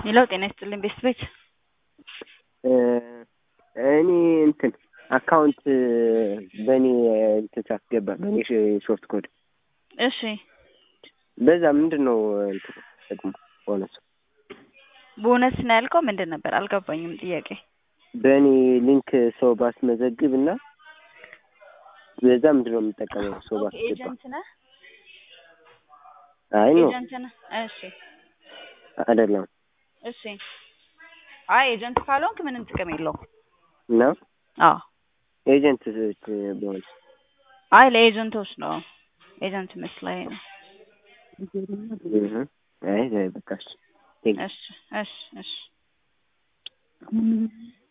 ሌላው ጤና ይስጥልኝ ቤስት ቤት እኔ እንትን አካውንት በእኔ እንትን ሳስገባ በእኔ ሾርት ኮድ እሺ በዛ ምንድን ነው እንትን ጥቅሙ ቦነሱ? ቦነስ ነው ያልከው ምንድን ነበር? አልገባኝም ጥያቄ። በእኔ ሊንክ ሰው ባስመዘግብ እና በዛ ምንድን ነው የምጠቀመው? ሰው ባስገባ ኤጀንት ነህ? አይ ነው ኤጀንት ነህ? እሺ አይደለም እሺ። አይ ኤጀንት ካልሆንክ ምንም ጥቅም የለውም። እና አዎ ኤጀንት በሆነ አይ ለኤጀንቶች ነው። ኤጀንት መስላኝ ነው። አይ በቃ እሺ እሺ እሺ እሺ